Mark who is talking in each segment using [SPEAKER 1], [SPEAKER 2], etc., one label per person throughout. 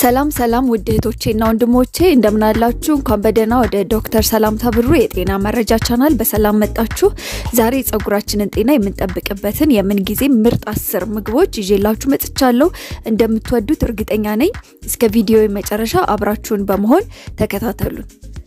[SPEAKER 1] ሰላም ሰላም ውድ እህቶቼና ወንድሞቼ እንደምናላችሁ። እንኳን በደህና ወደ ዶክተር ሰላምታ ብሩ የጤና መረጃ ቻናል በሰላም መጣችሁ። ዛሬ የጸጉራችንን ጤና የምንጠብቅበትን የምንጊዜ ምርጥ አስር ምግቦች ይዤላችሁ መጥቻለሁ። እንደምትወዱት እርግጠኛ ነኝ። እስከ ቪዲዮ መጨረሻ አብራችሁን በመሆን ተከታተሉን።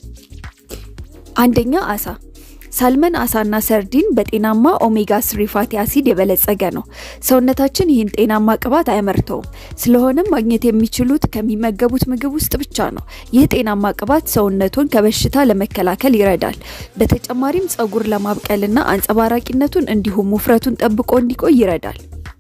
[SPEAKER 1] አንደኛ አሳ ሳልመን አሳና ሰርዲን በጤናማ ኦሜጋ ስሪ ፋቲ አሲድ የበለጸገ ነው። ሰውነታችን ይህን ጤናማ ቅባት አያመርተውም። ስለሆነም ማግኘት የሚችሉት ከሚመገቡት ምግብ ውስጥ ብቻ ነው። ይህ ጤናማ ቅባት ሰውነቱን ከበሽታ ለመከላከል ይረዳል። በተጨማሪም ጸጉር ለማብቀልና አንጸባራቂነቱን እንዲሁም ውፍረቱን ጠብቆ እንዲቆይ ይረዳል።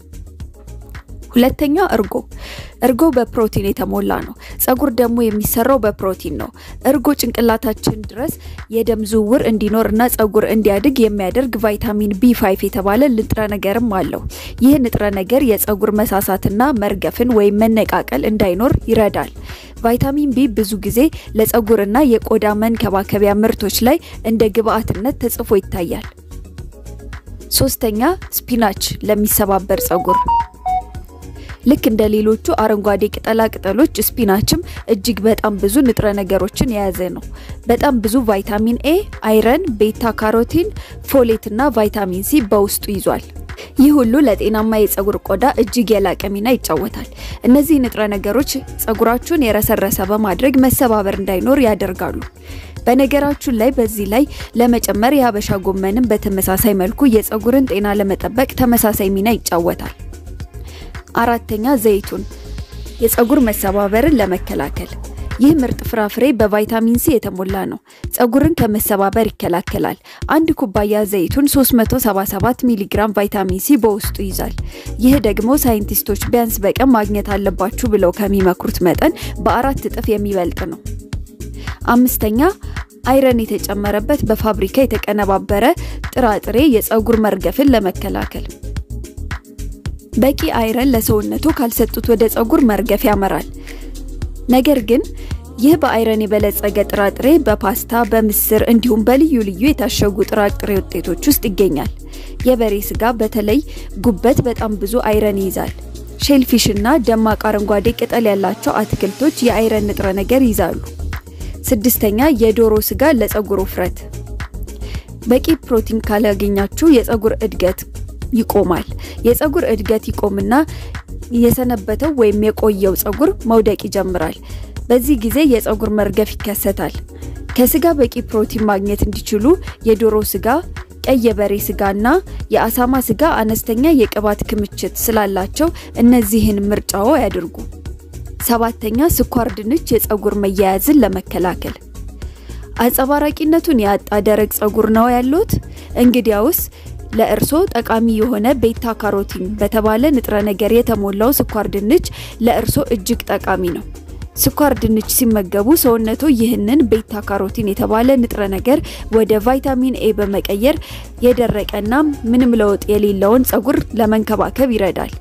[SPEAKER 1] ሁለተኛ እርጎ። እርጎ በፕሮቲን የተሞላ ነው። ጸጉር ደግሞ የሚሰራው በፕሮቲን ነው። እርጎ ጭንቅላታችን ድረስ የደም ዝውውር እንዲኖርና ጸጉር እንዲያድግ የሚያደርግ ቫይታሚን ቢ5 የተባለ ንጥረ ነገርም አለው። ይህ ንጥረ ነገር የጸጉር መሳሳትና መርገፍን ወይም መነቃቀል እንዳይኖር ይረዳል። ቫይታሚን ቢ ብዙ ጊዜ ለጸጉርና የቆዳ መንከባከቢያ ምርቶች ላይ እንደ ግብአትነት ተጽፎ ይታያል። ሶስተኛ ስፒናች ለሚሰባበር ጸጉር ልክ እንደ ሌሎቹ አረንጓዴ ቅጠላ ቅጠሎች ስፒናችም እጅግ በጣም ብዙ ንጥረ ነገሮችን የያዘ ነው። በጣም ብዙ ቫይታሚን ኤ፣ አይረን፣ ቤታ ካሮቲን፣ ፎሌት እና ቫይታሚን ሲ በውስጡ ይዟል። ይህ ሁሉ ለጤናማ የጸጉር ቆዳ እጅግ የላቀ ሚና ይጫወታል። እነዚህ ንጥረ ነገሮች ጸጉራችሁን የረሰረሰ በማድረግ መሰባበር እንዳይኖር ያደርጋሉ። በነገራችን ላይ በዚህ ላይ ለመጨመር የሀበሻ ጎመንም በተመሳሳይ መልኩ የጸጉርን ጤና ለመጠበቅ ተመሳሳይ ሚና ይጫወታል። አራተኛ ዘይቱን የጸጉር መሰባበርን ለመከላከል ይህ ምርጥ ፍራፍሬ በቫይታሚን ሲ የተሞላ ነው። ጸጉርን ከመሰባበር ይከላከላል። አንድ ኩባያ ዘይቱን 377 ሚሊግራም ቫይታሚን ሲ በውስጡ ይዛል። ይህ ደግሞ ሳይንቲስቶች ቢያንስ በቀን ማግኘት አለባችሁ ብለው ከሚመክሩት መጠን በአራት እጥፍ የሚበልጥ ነው። አምስተኛ አይረን የተጨመረበት በፋብሪካ የተቀነባበረ ጥራጥሬ የጸጉር መርገፍን ለመከላከል በቂ አይረን ለሰውነቱ ካልሰጡት ወደ ጸጉር መርገፍ ያመራል። ነገር ግን ይህ በአይረን የበለጸገ ጥራጥሬ በፓስታ፣ በምስር እንዲሁም በልዩ ልዩ የታሸጉ ጥራጥሬ ውጤቶች ውስጥ ይገኛል። የበሬ ስጋ በተለይ ጉበት በጣም ብዙ አይረን ይይዛል። ሼልፊሽ እና ደማቅ አረንጓዴ ቅጠል ያላቸው አትክልቶች የአይረን ንጥረ ነገር ይይዛሉ። ስድስተኛ የዶሮ ስጋ ለጸጉር ውፍረት። በቂ ፕሮቲን ካላገኛችሁ የጸጉር እድገት ይቆማል። የጸጉር እድገት ይቆምና የሰነበተው ወይም የቆየው ጸጉር መውደቅ ይጀምራል። በዚህ ጊዜ የጸጉር መርገፍ ይከሰታል። ከስጋ በቂ ፕሮቲን ማግኘት እንዲችሉ የዶሮ ስጋ፣ ቀይ የበሬ ስጋና የአሳማ ስጋ አነስተኛ የቅባት ክምችት ስላላቸው እነዚህን ምርጫዎ ያድርጉ። ሰባተኛ ስኳር ድንች የጸጉር መያያዝን ለመከላከል አንጸባራቂነቱን ያጣ ደረቅ ጸጉር ነው ያሉት? እንግዲያውስ ለእርሶ ጠቃሚ የሆነ ቤታ ካሮቲን በተባለ ንጥረ ነገር የተሞላው ስኳር ድንች ለእርሶ እጅግ ጠቃሚ ነው። ስኳር ድንች ሲመገቡ ሰውነቱ ይህንን ቤታ ካሮቲን የተባለ ንጥረ ነገር ወደ ቫይታሚን ኤ በመቀየር የደረቀና ምንም ለውጥ የሌለውን ጸጉር ለመንከባከብ ይረዳል።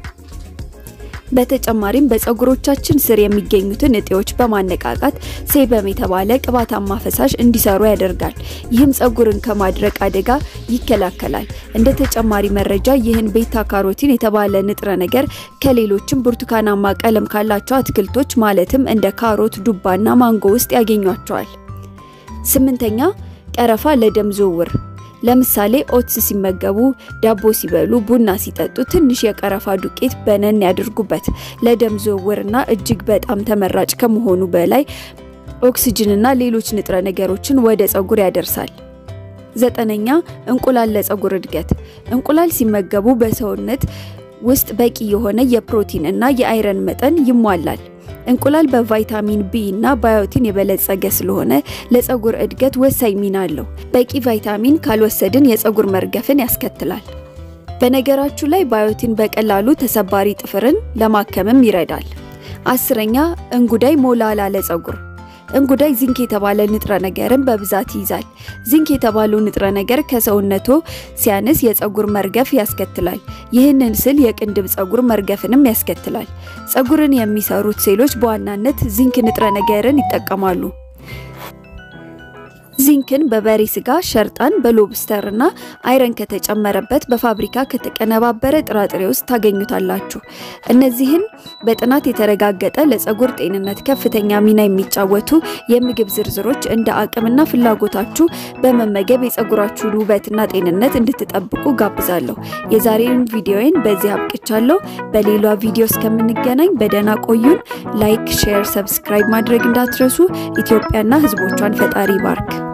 [SPEAKER 1] በተጨማሪም በጸጉሮቻችን ስር የሚገኙትን እጢዎች በማነቃቃት ሴበም የተባለ ቅባታማ ፈሳሽ እንዲሰሩ ያደርጋል። ይህም ጸጉርን ከማድረቅ አደጋ ይከላከላል። እንደ ተጨማሪ መረጃ ይህን ቤታ ካሮቲን የተባለ ንጥረ ነገር ከሌሎችም ብርቱካናማ ቀለም ካላቸው አትክልቶች ማለትም እንደ ካሮት፣ ዱባና ማንጎ ውስጥ ያገኟቸዋል። ስምንተኛ ቀረፋ ለደም ዝውውር ለምሳሌ ኦትስ ሲመገቡ፣ ዳቦ ሲበሉ፣ ቡና ሲጠጡ ትንሽ የቀረፋ ዱቄት በነን ያድርጉበት። ለደም ዝውውርና እጅግ በጣም ተመራጭ ከመሆኑ በላይ ኦክሲጅንና ሌሎች ንጥረ ነገሮችን ወደ ጸጉር ያደርሳል። ዘጠነኛ እንቁላል ለጸጉር እድገት። እንቁላል ሲመገቡ በሰውነት ውስጥ በቂ የሆነ የፕሮቲን እና የአይረን መጠን ይሟላል። እንቁላል በቫይታሚን ቢ እና ባዮቲን የበለጸገ ስለሆነ ለጸጉር እድገት ወሳኝ ሚና አለው። በቂ ቫይታሚን ካልወሰድን የጸጉር መርገፍን ያስከትላል። በነገራችሁ ላይ ባዮቲን በቀላሉ ተሰባሪ ጥፍርን ለማከምም ይረዳል። አስረኛ እንጉዳይ ሞላላ ለጸጉር እንጉዳይ ዚንክ የተባለ ንጥረ ነገርን በብዛት ይይዛል። ዚንክ የተባለው ንጥረ ነገር ከሰውነቶ ሲያንስ የጸጉር መርገፍ ያስከትላል። ይህንን ስል የቅንድብ ጸጉር መርገፍንም ያስከትላል። ጸጉርን የሚሰሩት ሴሎች በዋናነት ዚንክ ንጥረ ነገርን ይጠቀማሉ። ዚንክን በበሬ ስጋ፣ ሸርጣን በሎብስተር እና አይረን ከተጨመረበት በፋብሪካ ከተቀነባበረ ጥራጥሬ ውስጥ ታገኙታላችሁ። እነዚህን በጥናት የተረጋገጠ ለፀጉር ጤንነት ከፍተኛ ሚና የሚጫወቱ የምግብ ዝርዝሮች እንደ አቅምና ፍላጎታችሁ በመመገብ የፀጉራችሁን ውበትና ጤንነት እንድትጠብቁ ጋብዛለሁ። የዛሬውን ቪዲዮዬን በዚህ አብቅቻለሁ። በሌላ ቪዲዮ እስከምንገናኝ በደህና ቆዩን። ላይክ፣ ሼር፣ ሰብስክራይብ ማድረግ እንዳትረሱ። ኢትዮጵያና ሕዝቦቿን ፈጣሪ ባርክ።